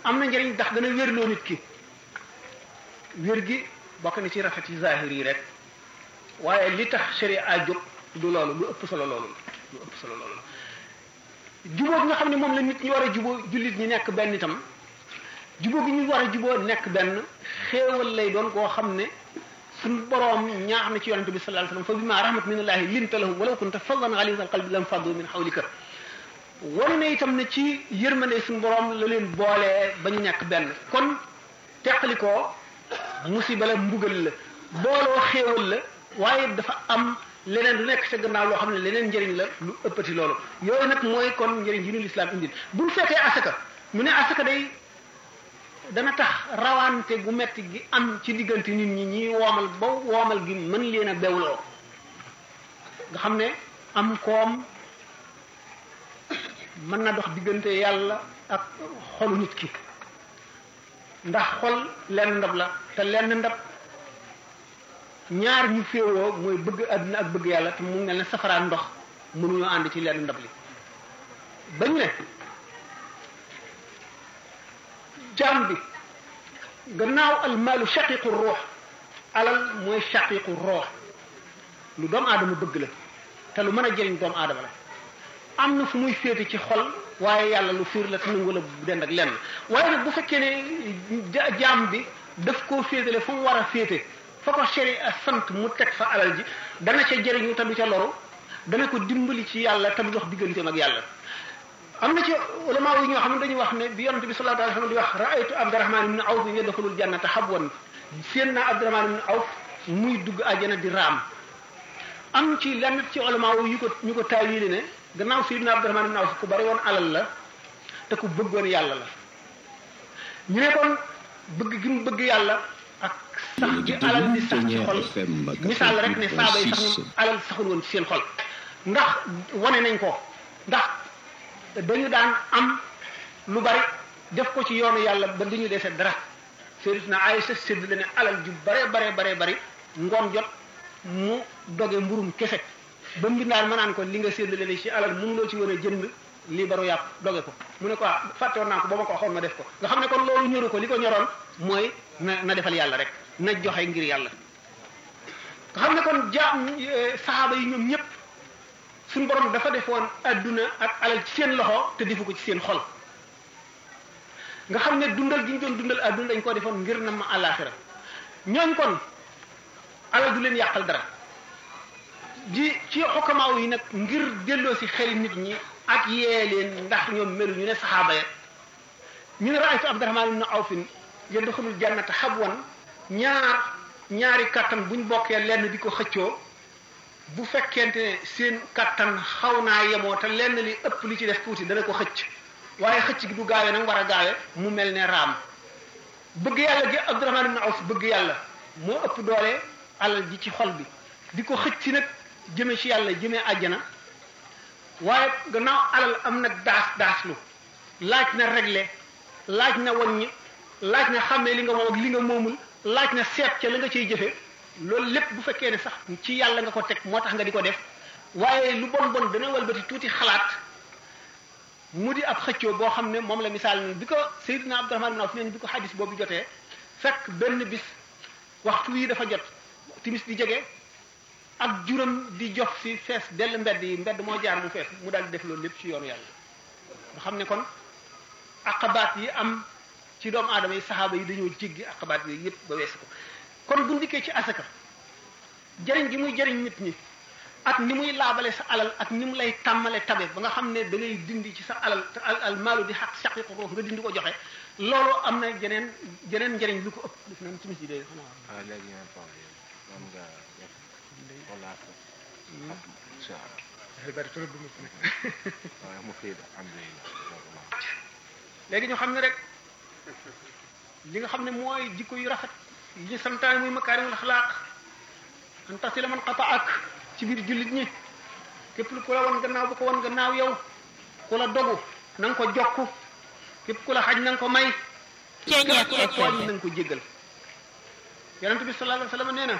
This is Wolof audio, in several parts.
am na njëriñ ndax dana wérloo nit ki wér gi bokk na ci rafet yi zahir yi rek waaye li tax sharia jóg du loolu lu ëpp solo loolu lu ëpp solo loolu jubóo gi nga xam ne moom la nit ñi war a jubóo jullit ñi nekk benn itam jubóo gi ñu war a jubóo nekk benn xéewal lay doon koo xam ne suñu boroom ñaax na ci yonente bi sallallahu alayhi wasallam fa bima rahmat minallahi linta lahum walaw kunta faddan ghaliza alqalbi lam faddu min hawlika wane na itam ne ci yërmande suñu boroom la leen boolee ba ñu nekk benn kon teqalikoo musiba la mbugal la booloo xéewal la waaye dafa am leneen lu nekk sa gannaaw loo xam ne leneen njëriñ la lu ëppati loolu yooyu nag mooy kon njëriñ yi ñu lislaam indil bu ñu fekkee asaka mu ne asaka day dana tax rawante gu metti gi am ci diggante nit ñi ñi woomal ba woomal gi mën leen a bewloo nga xam ne am koom mën na dox diggante yàlla ak xolu nit ki ndax xol lenn ndab la te lenn ndab ñaar ñu féewoo mooy bëgg àdduna ak bëgg yàlla te mu mel ne safaraan ndox mënuñoo ànd ci lenn ndab li bañ ne jaam bi gannaaw almaalu shaqiqu ruux alal mooy shaqiqu ruux lu doomu aadama bëgg la te lu mën a jëriñ doomu aadama la am na fu muy féete ci xol waaye yàlla lu fiir la te nangu la bu dend ak lenn waaye nag bu fekkee ne jaam bi daf koo féetale fu mu war a féete fa ko sharia sant mu teg fa alal ji dana ca jëriñu te du ca loru dana ko dimbali ci yàlla te du dox digganteem ak yàlla am na ci ulama yi ñoo xam ne dañuy wax ne bi yonent bi sallallahu alayhi wasallam di wax raaytu abdurahman ibn awf yadxulul jannata habwan seen naa abdurahman ibn awf muy dugg àjjana di raam am ci lenn ci ulama yu ko ñu ko taawili ne gannaaw sayyidina abdurahman ibn awf ku bari woon alal la te ku bëggoon yàlla la ñu ne kon bëgg gi mu bëgg yàlla ak sax gi alal di sax ci xol misaal rek ne saaba yi sax ñoom alal saxul woon ci seen xol ndax wane nañ ko ndax dañu daan am lu bari def ko ci yoonu yàlla ba du ñu dese dara Sayyidatuna Aïcha sédd la ne alal ju bare bare bare bari ngoon jot mu doge mburum kese ba mbindaan ma naan ko li nga sédd la ne ci alal mënuloo ci woon a jënd lii baru yàpp doge ko mu ne ko fàtte woon naa ko ba ma ko waxoon ma def ko nga xam ne kon loolu ñëru ko li ko ñoroon mooy na na defal yàlla rek na joxe ngir yàlla nga xam ne kon jaam saxaaba yi ñoom ñëpp suñu borom dafa defoon adduna ak alal ci seen loxo te defu ko ci seen xol nga xam ne dundal gi ñu doon dundal adduna dañ ko defoon ngir na ma àllaaxira ñooñ kon alal du leen yàqal dara di ci xokamaaw yi nag ngir delloo si xeli nit ñi ak yee leen ndax ñoom melu ñu ne saxaaba ya ñu ne raaytu Abdurahmaan ibn Awfin yadxulul jannata habwan ñaar ñaari kattan buñ bokkee lenn di ko xëccoo bu fekkente ne seen kattan xaw naa yemoo te lenn li ëpp li ci def tuuti dana ko xëcc waaye xëcc gi du gaawe nag war a gaawe mu mel ne raam bëgg yàlla gi Abdurahmaan ibn Awf bëgg yàlla moo ëpp doole alal ji ci xol bi di ko xëcc nag jëme ci yàlla jëmee àjjana waaye gannaaw alal am nag daas daaslu laaj na réglé laaj na wàññi laaj na xàmmee li nga moom ak li nga moomul laaj na seet ca la nga ciy jëfe loolu lépp bu fekkee ne sax ci yàlla nga ko teg moo tax nga di ko def waaye lu bon bon dana walbati tuuti xalaat mu di ab xëccoo boo xam ne moom la misaal ni bi ko Seydina Abdurahmaan ibn Awf neen bi ko xadis boobu jotee fekk benn bis waxtu wii dafa jot timis di jege ak juróom di jox fi fees dell mbedd yi mbedd moo jaar mu fees mu daal di def loolu lépp ci yoonu yàlla nga xam ne kon aqabaat yi am ci doomu aadama yi saxaaba yi dañoo jéggi aqabaat yooyu yëpp ba weesu ko kon bu ndikkee ci asaka jëriñ gi muy jëriñ nit ñi ak ni muy laabale sa alal ak ni mu lay tàmmale tabe ba nga xam ne da ngay dindi ci sa alal te al al maalu di xaq saqiqu ruux nga dindi ko joxe loolu am na jeneen jeneen njëriñ lu ko ëpp def nañ timis yi de xanaa waaw léegi ngeen toog yéen man nga def walaat incha allah bari trop du waaye mu fii alhamdulilah léegi ñu xam ne rek li nga xam ne mooy jikko yu rafet yi ñu santaane muy makaarimul axlaaq an tasila man qataak ci biir jullit ñi képp ku la wan gannaaw bu ko wan gannaaw yow ku la dogu na nga ko jokk képp ku la xaj na nga ko may képp ku la tooñ na nga ko jéggal yonente bi sallallahu alayhi wa sallam nee na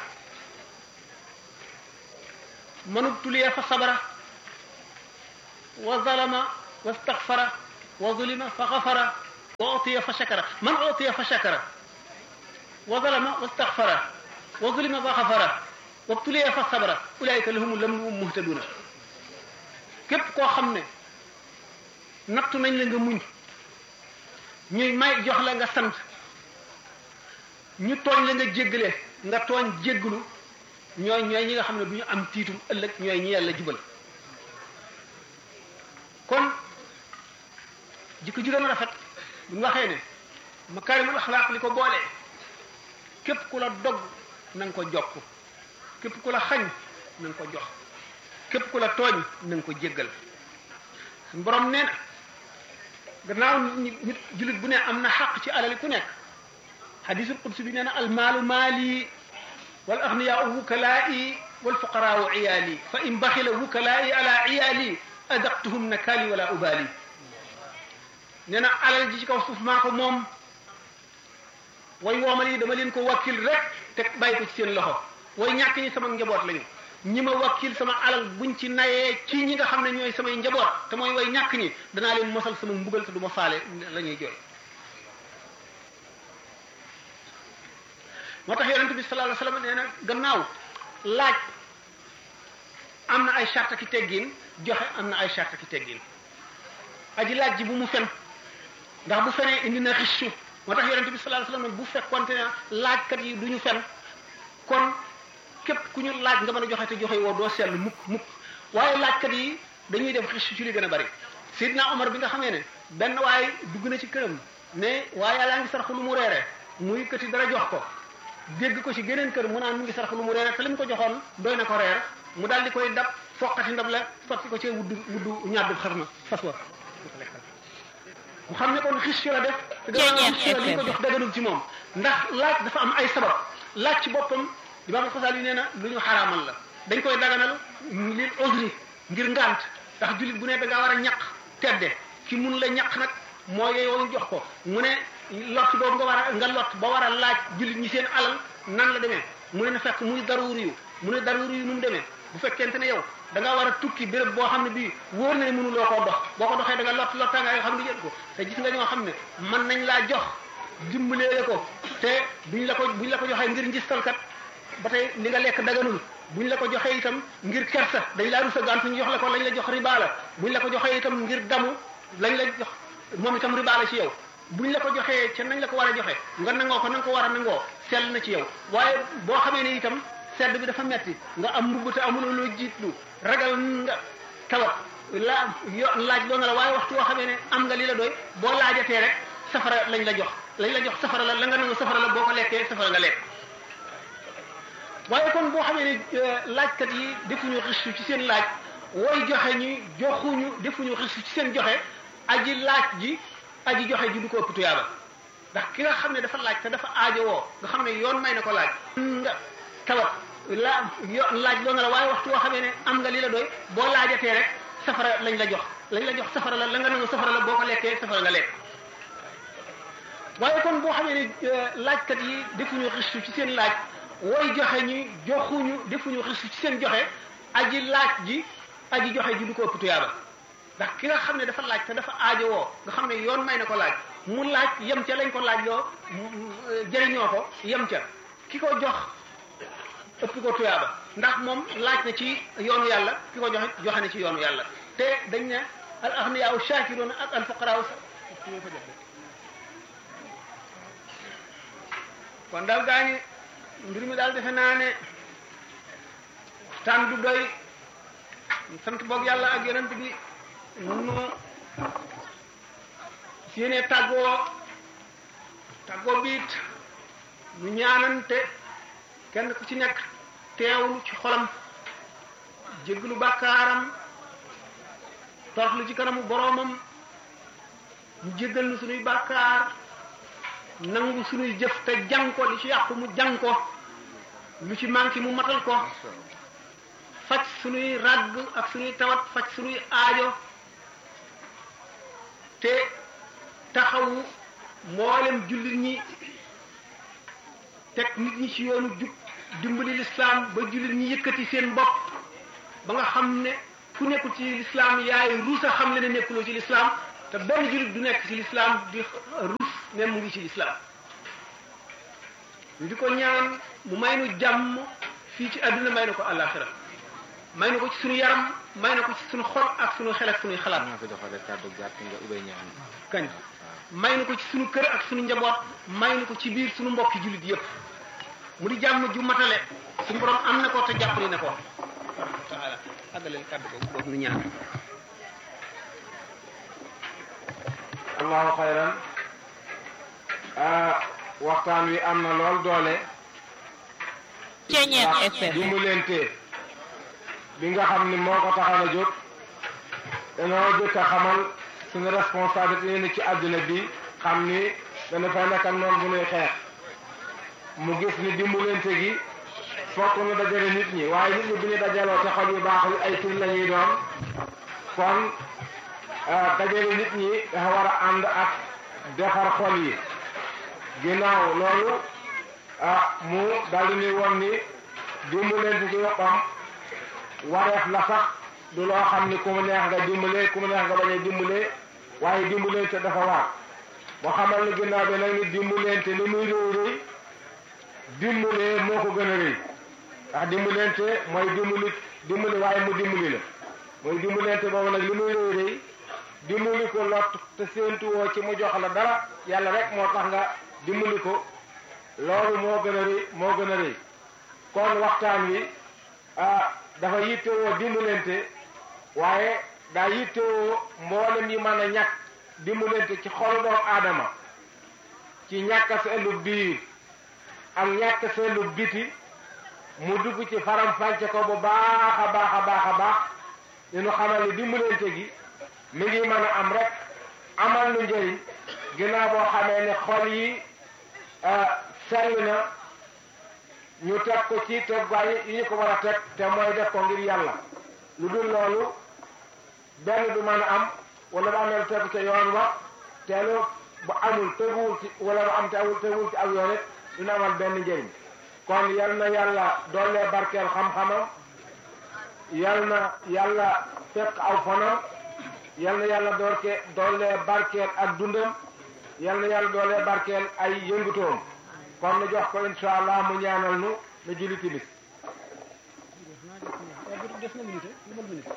manub tuliya fa sabara wa zalama wa staxfara wa zulima fa xafara wa utiya fa shakara man utiya fa shakara wa zalama wastaghfara wa zulima fa xafara wa btuliya fa sabara ulaika lahum lam muhtaduna képp koo xam ne nattu nañ la nga muñ ñuy may jox la nga sant ñu tooñ la nga jéggale nga tooñ jéggalu ñooy ñooy ñi nga xam ne du ñu am tiitum ëllëg ñooy ñi yàlla jubal kon jikko ju gën a rafet bu ñu waxee ne makaarimul axlaaq li ko boole képp ku la dogg na nga ko jokk képp ku la xañ na nga ko jox képp ku la tooñ na nga ko jéggal suñu borom nee na gannaaw nit nit jullit bu ne am na xaq ci alali ku nekk xadisul qudsi bi nee na almaalu maali wal axniyaau wukalaa'i wal fuqaraau iyaali fa in baxila wukalaa'i ala iyaali adaqtuhum nakaali wala ubaali nee na alal ji ci kaw suuf maa ko moom way woomal yi dama leen ko wakkil rek te bàyyi ko ci seen loxo way ñàkk ñi sama njaboot lañu ñi ma wakkil sama alal buñ ci nayee ci ñi nga xam ne ñooy samay njaboot te mooy way ñàkk ñi danaa leen mosal sama mbugal te du ma faale la ñuy jooy moo tax yonente bi sallallahu alayhi wasallam nee na gannaaw laaj am na ay charte ki teggin joxe am na ay charte ki teggin aji laaj ji bu mu fen ndax bu fenee indi na xissu moo tax yonente bi sallallahu alayhi wasallam bu fekkonte ne laajkat yi du ñu fen kon képp ku ñu laaj nga mën a joxe te joxe woo doo seetlu mukk mukk waaye laajkat yi dañuy def xissu ci li gën a bari Seydina Omar bi nga xamee ne benn waaye dugg na ci këram ne waaye yàlla ngi sarx lu mu reere muy këti dara jox ko dégg ko ci geneen kër mu naan mu ngi sarx lu mu reere te li mu ko joxoon doy na ko reer mu daal di koy dab foqati ndab la sotti ko ci wudd wuddu ñaar xar na fas wa mu xam ne kon xis la def te gannaaw xis la li ñu ko jox daganul ci moom ndax laaj dafa am ay sabab laaj ci boppam imaam Xasaali nee na lu ñu xaraamal la dañ koy daganal lil usri ngir ngant ndax jullit bu ne da ngaa war a ñaq tedde ki mun la ñaq nag moo yeyoo jox ko mu ne lot boobu nga war a nga lot ba war a laaj jullit ñi seen alal nan la demee mu ne na fekk muy daruuri yu mu ne daruuri yu nu mu demee bu fekkente ne yow da ngaa war a tukki béréb boo xam ne bii wóor na ne mënuloo koo dox boo ko doxee da nga lot lottaa nga yoo xam ne jël ko te gis nga ñoo xam ne mën nañ laa jox dimbalee ko te buñ la ko buñ la ko joxee ngir njistalkat ba tey li nga lekk daganul buñ la ko joxee itam ngir kersa dañ laa rusa gàntu ñu jox la ko lañ la jox riba la buñ la ko joxee itam ngir damu lañ la jox moom itam riba la ci yow buñ la ko joxee ca nañ la ko war a joxe nga nangoo ko na nga ko war a nangoo sell na ci yow waaye boo xamee ne itam sedd bi dafa metti nga am mbubb te amuloo loo jiitlu ragal nga tawat la yo laaj loo nga la waaye waxtu woo xamee ne am nga li la doy boo laajatee rek safara lañ la jox lañ la jox safara la la nga nangu safara la boo ko lekkee safara nga lekk waaye kon boo xamee ne laajkat yi defuñu xistu ci seen laaj way joxe ñi joxuñu defuñu xistu ci seen joxe aji laaj ji aji joxe ji du ko ëpp tuyaaba ndax ki nga xam ne dafa laaj te dafa aajowoo nga xam ne yoon may na ko laaj nga tawat la yo laaj loo nga la waaye waxtu woo xamee ne am nga li la doy boo laajatee rek safara lañ la jox lañ la jox safara la la nga nangu safara la boo ko lekkee safara nga lekk waaye kon boo xamee ne laajkat yi defuñu xistu ci seen laaj way joxe ñi joxuñu defuñu xistu ci seen joxe aji laaj ji aji joxe ji du ko ëpp tuyaaba ndax ki nga xam ne dafa laaj te dafa aajowoo nga xam ne yoon may na ko laaj mu laaj yem ca lañ ko laaj loo jëriñoo ko yem ca ki ko jox ëpp ko tuyaaba ndax moom laaj na ci yoonu yàlla ki ko joxe joxe na ci yoonu yàlla te dañ ne al aghniyaaw shaakiruuna ak al fuqaraaw kon daal gaa ñi mbir mi daal defe naa ne waxtaan du doy sant boog yàlla ak yonent bi nu séenee tàggoo tàggoo biit nu ñaanante kenn ku ci nekk teewlu ci xolam jéggalu bàkkaaram toroxlu ci kanamu boroomam mu jéggal nu sunuy bàkkaar nangu sunuy jëf te jàng ko li ci yàqu mu jàng ko lu ci manqué mu matal ko faj sunuy ràgg ak sunuy tawat faj sunuy aajo te taxawu mboolem jullit ñi teg nit ñi ci yoonu jub dimbali lislaam ba jullit ñi yëkkati seen bopp ba nga xam ne ku nekkul ci lislaam yaay ruusa xam le ne nekkuloo ci lislaam te benn jullit du nekk ci lislaam di rus ne mu ngi ci lislaam ñu di ko ñaan mu may nu jàmm fii ci àdduna may na ko àllaaxira may na ko ci suñu yaram may na ko ci suñu xol ak suñu xel ak suñuy xalaat maa fi doxale kàddu gàtt nga ubbee ñaan kañ may na ko ci suñu kër ak suñu njaboot may na ko ci biir suñu mbokki jullit yépp mu di jàmm ju matale suñu borom am na ko te jàpp ni na ko taala àggaleel kàddu boobu boobu nu ñaan allahu xayran waxtaan wi am na lool doole Ceñeer ndax FM dimbalante bi nga xam ni moo ko taxaw a jóg dañoo jëkk a xamal suñu responsabilité yi ni ci àdduna bi xam ni dana fay nekkal noonu bu ñuy xeex mu gis ni dimbalante gi fokk ñu dajale nit ñi waaye nit ñi bu ñu dajaloo te xol yu baaxul ay tur la ñuy doon kon dajale nit ñi dafa war a ànd ak defar xol yi ginnaaw loolu ah mu daldi ni woon ni dimbalante ci boppam wareef la sax du loo xam ni ku mu neex nga dimbale ku mu neex nga bañ a dimbale waaye dimbalante dafa war boo xamal ni ginnaaw bi nag ni dimbalante li muy réy réy dimbalee moo ko gën a rëy ndax dimbalante mooy dimbali dimbali waaye mu dimbali la mooy dimbalante boobu nag li muy rëy rëy dimbali ko lot te séentuwoo ci mu jox la dara yàlla rek moo tax nga dimbali ko loolu moo gën a rëy moo gën a rëy kon waxtaan wi ah dafa yittewoo dimbalante waaye daa yittewoo mboolem yi mën a ñàkk dimbalante ci xolu doomu aadama ci ñàkk seelu biir ak ñàkk seelu biti mu dugg ci faram fànce ko bu baax a baax a baax a baax dinu xamal ni dimbalante gi mi ngi mën a am rek amal nu njëriñ ginnaaw boo xamee ne xol yi sell na ñu teg ko ci tegwaay yi ñu ko war a teg te mooy def ko ngir yàlla lu dul loolu benn du mën a am wala bu amee tegu ca yoon wa teelu bu amul teguwul ci wala bu am te awul teguwul ci aw yoon it dina amal benn njëriñ kon yal na yàlla doole barkeel xam-xamam yal na yàlla fekk aw fanam yal na yàlla doorke doole barkeel ak dundam yal na yàlla doole barkeel ay yëngutoom kon nu jox ko insha allah mu ñaanal nu nu julli timis def na minute lu mën minute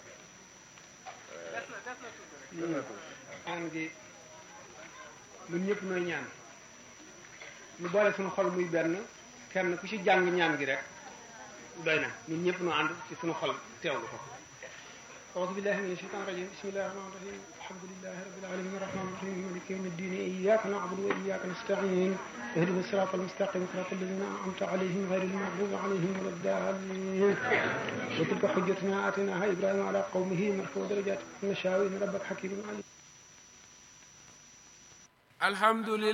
ñaan gi ñun ñëpp nooy ñaan ñu boole suñu xol muy benn kenn ku ci jàng ñaan gi rek doy na ñun ñëpp noo ànd ci suñu xol teewlu ko أعوذ بالله من الشيطان الرجيم بسم الله الرحمن الرحيم الحمد لله رب العالمين الرحمن الرحيم مالك يوم الدين إياك نعبد وإياك نستعين اهدنا الصراط المستقيم صراط الذين أنعمت عليهم غير المغضوب عليهم ولا الضالين وتلك حجتنا آتيناها إبراهيم على قومه مرفوع درجات نشاء إن ربك حكيم عليم الحمد لله